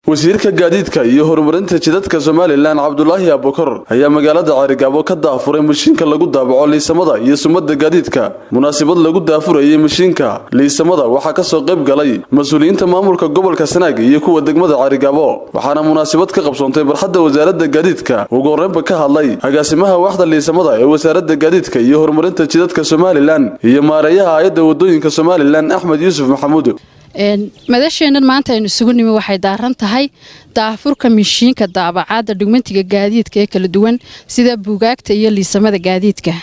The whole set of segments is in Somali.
wasiirka gaadiidka iyo horumarinta jidadka somalilan cabdulaahi abukar ayaa magaalada caarigaabo ka daafuray mashiinka lagu daabaco liisamada iyo sumada gaadiidka munaasabad lagu daafurayay mashiinka liisamada waxaa kasoo qayb galay mas-uuliyiinta maamulka gobolka sanaag iyo kuwa degmada caarigaabo waxaana munaasabad ka qabsoontay barxadda wasaaradda gaadiidka ugu horreynba ka hadlay agaasimaha waaxda liisamada ee wasaaradda gaadiidka iyo horumarinta jidadka somalilan iyo maareeyaha hay-adda wadooyinka somalilan axmed yuusuf maxamuud madasheennan maanta aynu isugu nimi waxay daaran tahay daafurka mishiinka daabacaadda dhugmentiga gaadiidka ee kala duwan sida buugaagta iyo liisamada gaadiidka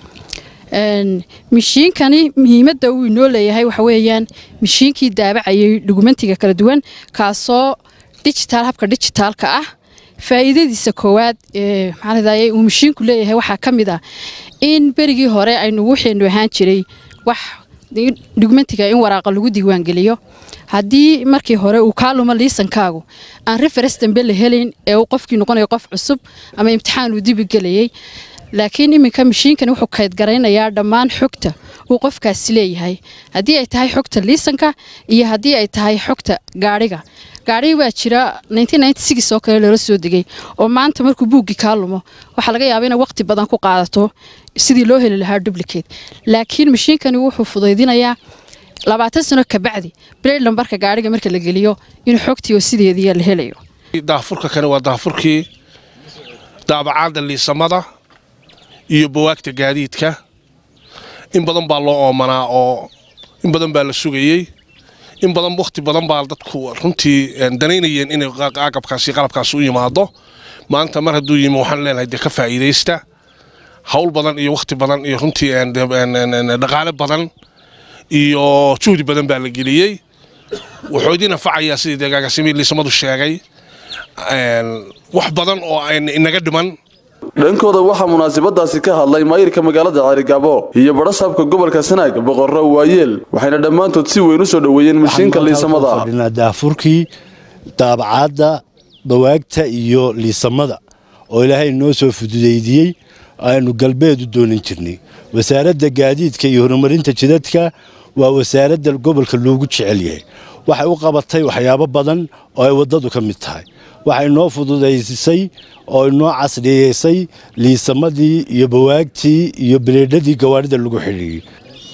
mishiinkani muhiimadda uu inoo leeyahay waxa weeyaan mishiinkii daabacayay dhugmentiga kala duwan kaasoo dijitaal habka dijitaalka ah faa'iidadiisa koowaad ee maxaanadaye uu mishiinku leeyahay waxaa ka mid ah in berigii hore aynu waxaynu ahaan jiray wax dhugmentiga in waraaqa lagu diiwaangeliyo haddii markii hore uu kaa luma liisankaagu aan referes dambe la helayn ee uu qofkii noqonayo qof cusub ama imtixaan uu dibi gelayay laakiin iminka mashiinkani wuxuu kaydgaraynayaa dhammaan xogta uu qofkaasi leeyahay haddii ay tahay xogta liisanka iyo haddii ay tahay xogta gaadhiga gaadhigi baa jira oo kale loola soo degay oo maanta markuu buuggii kaa lumo waxaa laga yaaba inay waqti badan ku qaadato sidii loo heli lahaa dublicate laakiin mashiinkani wuxuu fudaydinayaa labaatan sano kabacdi blade lambarka gaadhiga marka la geliyo inuu xogtii oo sideedii la helayo daafurka kani waa daafurkii daabacaadda liisamada iyo bawaagta gaadiidka in badan baa loo oomanaa oo in badan baa la sugayey in badan wakhti badan baa dadku runtii danaynayeen inay agabkaasi qalabkaasi u yimaado maanta mar hadduu yimi waxaan leenahay dee ka faa'iidaysta hawl badan iyo wakhti badan iyo runtii dhaqaale badan iyo juhdi badan baa la geliyey wuxuu idin anfacayaa sidii deegaankaasimi liisamadu sheegay wax badan oo inaga dhiman dhankooda waxaa munaasabadaasi ka hadlay maayirka magaalada caarigaabo iyo badhasaabka gobolka sanaag boqorro waayeel waxayna dhammaantood si weyn u soo dhoweeyeen mashiinka liisamada daafurkii daabacaadda bawaagta iyo liisamada oo ilaahay noo soo fududaydiyey aynu galbeed u doonan jirnay wasaaradda gaadiidka iyo horumarinta jidadka waa wasaaradda gobolka loogu jecel yahay waxay u qabatay waxyaabo badan oo ay waddadu ka mid tahay waxay noo fududaysay oo inoo casriyeysay liisamadii iyo bawaagtii iyo bileedhadii gawaarida lagu xidhiiyey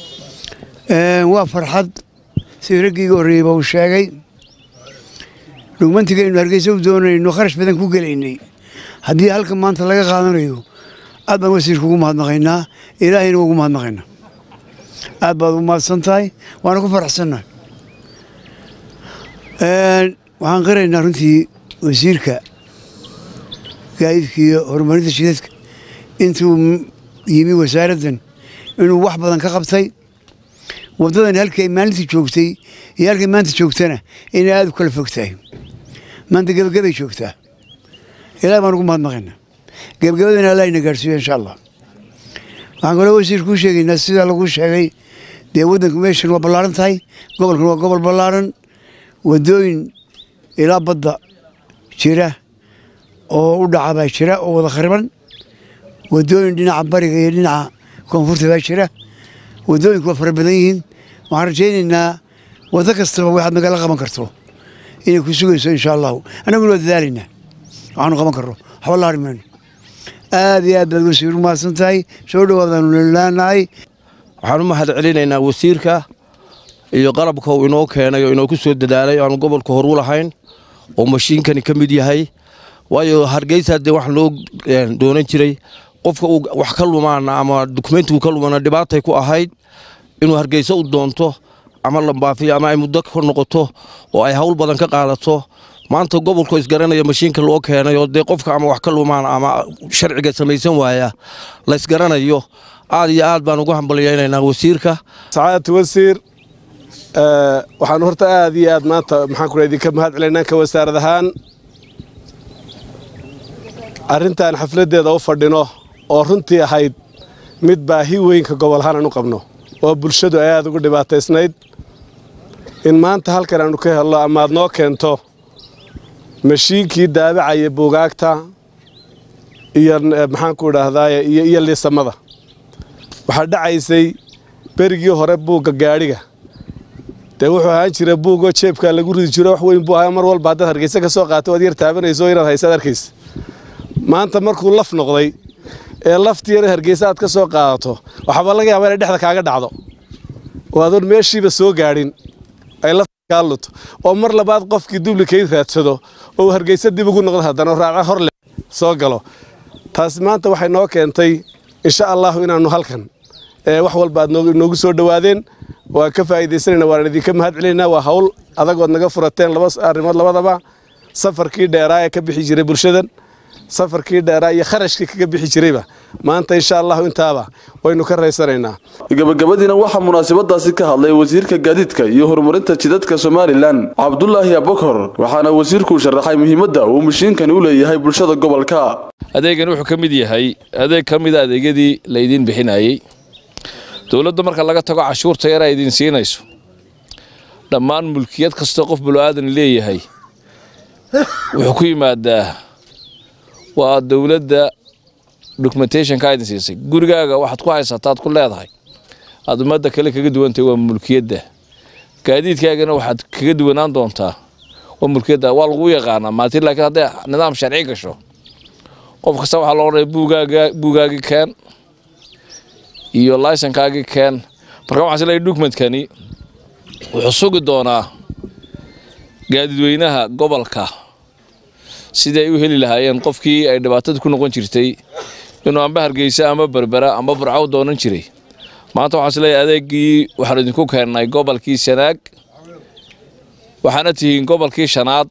waa farxad sidii raggiiga horreeyeyba uu sheegay dhugmantigaynu hargeysa u doonayno kharash badan ku gelaynay haddii halka maanta laga qaadanayo aad baan wasiirka ugu mahadnaqaynaa ilaahayna ugu mahadnaqaynaa aad baad ugu mahadsan tahay waana ku faraxsannahay waxaan qiraynaa runtii wasiirka gaadiidka iyo horumarinta shidadka intuu yimi wasaaraddan inuu wax badan ka qabtay waddadani halkay maalintii joogtay iyo halkay maanta joogtana inay aada u kala fog tahay maanta gebagabay joogtaa ilaah baan ugu mahadnaqaynaa gebagabadana allah ina gaadhsiiyo insha allah waxaan kaloo wasiirka u sheegaynaa sidaa lagu sheegay dee waddanku meeshan waa ballaaran tahay gobolkan waa gobol ballaaran waddooyin ilaa badda jira oo u dhaca baa jira oo wada khariban waddooyin dhinaca bariga iyo dhinaca koonfurta baa jira waddooyinku waa fara badan yihiin waxaan rajaynaynaa waddo kastaba waxaad nagala qaban karto inay ku sugayso insha allahu annaguna waa dadaalaynaa waxaanu qaban karno waxba la hari mayno aad iyo aad baad wasiir u mahadsan tahay soo dhowaadaanu lelaanahay waxaan u mahad celinaynaa wasiirka iyo qalabka uu inoo keenay oo inoo ku soo dadaalay aanu gobolka horu lahayn oo mashiinkani ka mid yahay waayo hargeysa dee wax loo doonan jiray qofka uu wax ka lumaana ama dukumentigu ka lumana dhibaatay ku ahayd inuu hargeysa u doonto ama lambaafiyo ama ay muddo ka noqoto oo ay hawl badan ka qaadato maanta gobolku isgaranaya mashiinka loo keenay oo dee qofka ama wax ka lumaan ama sharciga samaysan waaya laysgaranayo aad iyo aad baan ugu hambalyaynaynaa wasiirka sacaadatu wasiir waxaan horta aad iyo aad maanta maxaan ku idinka mahad celaynaa ka wasaarad ahaan arrintan xafladdeeda u fadhino oo runtii ahayd mid baahi weynka gobol ahaan aan u qabno oo bulshadu ay aad ugu dhibaataysnayd in maanta halkan aanu ka helno ama aad noo keento mashiinkii daabacaya buugaagta iyo maxaanku idhaahdaaye iyo liisamada waxaa dhacaysay berigii hore buugga gaadhiga dee wuxuu ahaan jira buugoo jeebkaa lagu ridi jiro wax weyn buu ahaa mar walba haddaad hargeysa ka soo qaato waad yar taabanayso inaad haysaad arkaysa maanta markuu laf noqday ee laftii yar hargeysa aad ka soo qaadato waxaaba laga yaabaa inay dhexda kaaga dhacdo oo adoon meeshiiba soo gaadhin ay lafta kaa luto oo mar labaad qofkii dublikeyd raadsado oo uu hargeysa dib ugu noqdo haddana raaca hor leh soo galo taasi maanta waxay noo keentay insha allahu inaannu halkan wax walba aad noogu soo dhowaadeen waan ka faa'iidaysanayna waan idinka mahad celinaynaa waa hawl adagood naga furateen laba arrimood labadaba safarkii dheeraa ee ka bixi jiray bulshadan safarkii dheeraa iyo kharashkii kaga bixi jirayba maanta insha allahu intaaba waynu ka raysanaynaa gabagabadiina waxaa munaasabadaasi ka hadlay wasiirka gaadiidka iyo horumarinta jidadka somalilan cabdulaahi abokor waxaana wasiirkuu sharaxay muhiimadda uu mashiinkani u leeyahay bulshada gobolka adeegani wuxuu ka mid yahay adeeg ka mida adeegyadii laydiin bixinayey dowladda marka laga tago cashuurta yaraa idiin siinayso dhammaan mulkiyad kastoo qof bulaadan leeyahay wuxuu ku yimaadaa waa dowladda documentationka idin siisay gurigaaga waxaad ku haysataad ku leedahay aad ummadda kale kaga duwantahay waa mulkiyadda gaadiidkaagana waxaad kaga duwanaan doontaa waa mulkiyadda waa lagu yaqaanaa maatin laakiin hadday nidaam sharci gasho qof kasta waxaa loo odhanaya buugaaga buugaagii keen iyo laysankaagii keen marka waxaan isleeyahay documentkani wuxuu sugi doonaa gaadiidweynaha gobolka sidii ay u heli lahaayeen qofkii ay dhibaatada ku noqon jirtay inuu amba hargeysa ama berbera ama burcaw doonan jiray maanta waxaan isleeyahay adeegii waxaan idinku keennay gobolkii sanaag waxaana tihiin gobolkii shanaad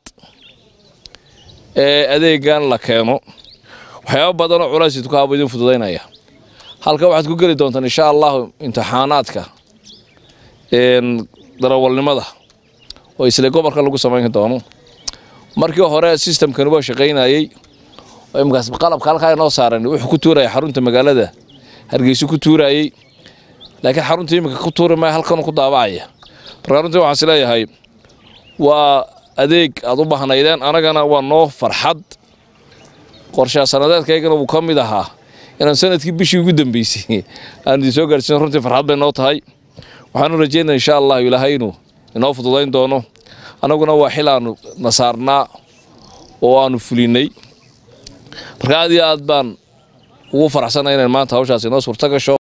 ee adeegan la keeno waxyaaba badanoo culays idinku haaba idin fududaynaya halka waxaad ku geli doontaan insha allahu imtixaanaadka darawalnimada oo isla gobolka lagu samayn doono markii hore systemkani waa shaqaynayey oo imikaas qalabka halkaa inoo saaran wuxuu ku tuuraya xarunta magaalada hargeysa ku tuurayey laakiin xarunta iminka ku tuuri maya halkan ku daabacaya marka runtii waxaan isleeyahay waa adeeg aad u bahnaydeen anagana waa noo farxad qorshaa sanadeedkaygana wuu ka mid ahaa inaan sanadkii bishii ugu dambeysay aan idin soo gaarsiin runtii farxad bay noo tahay waxaanu rajeynaya insha allahu ilaahay inuu inoo fududayn doono annaguna waa xil aanu nasaarnaa oo aanu fulinay marka aad iyo aad baan ugu faraxsanay inaan maanta hawshaas inoo suurto gasho